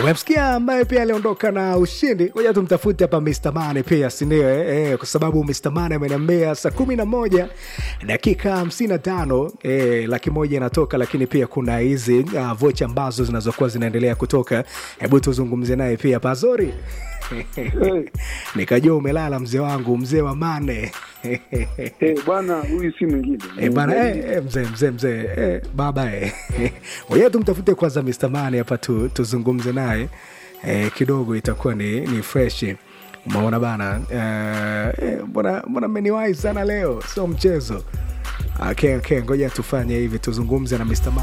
Umemsikia ambaye pia aliondoka na ushindi. Ngoja tumtafute hapa Mr. Mane pia, si ndio? Eh, eh, kwa sababu Mr. Mane ameniambia saa kumi na moja dakika hamsini na tano eh, laki moja inatoka, lakini pia kuna hizi uh, vocha ambazo zinazokuwa zinaendelea kutoka. Hebu tuzungumze naye pia Pazori. Nikajua umelala mzee wangu, mzee wa Mane. Eh, bwana huyu si mwingine. Eh, bana eh, eh, mzee mzee mzee eh, baba eh. Ngoja tumtafute kwanza Mr. Mane hapa tu, tuzungumze naye eh, kidogo itakuwa ni, ni fresh. Umeona bana eh, eh, mbona mbona mmeniwahi sana leo, sio mchezo. Okay, okay, ngoja tufanye hivi tuzungumze na Mr. Mane.